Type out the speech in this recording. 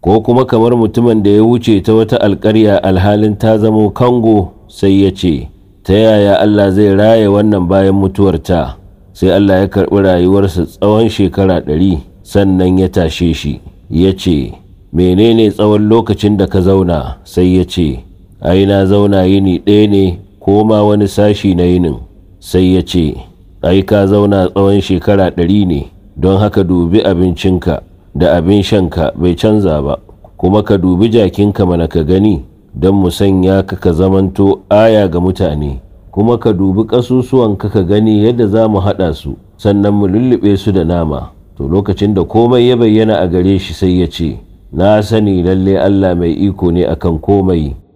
ko kuma kamar mutumin da ya wuce ta wata alƙarya alhalin ta zamo kango sai ya ce ta yaya Allah zai raye wannan bayan mutuwarta sai Allah ya karɓi rayuwarsa tsawon shekara ɗari sannan ya tashe shi ya ce menene tsawon lokacin da ka zauna sai ya ce ai na zauna yini ɗaya ne ko ma wani sashi na yinin sai ya ce ai ka zauna tsawon shekara ɗari ne don haka dubi abincinka da abin shanka bai canza ba kuma ka dubi jakinka mana ka gani don mu sanya ka ka zamanto aya ga mutane kuma ka dubi ƙasusuwanka ka gani yadda za mu haɗa su sannan mu lullube su da nama to lokacin da komai ya bayyana a gare shi sai ya ce na sani lalle Allah mai iko ne akan komai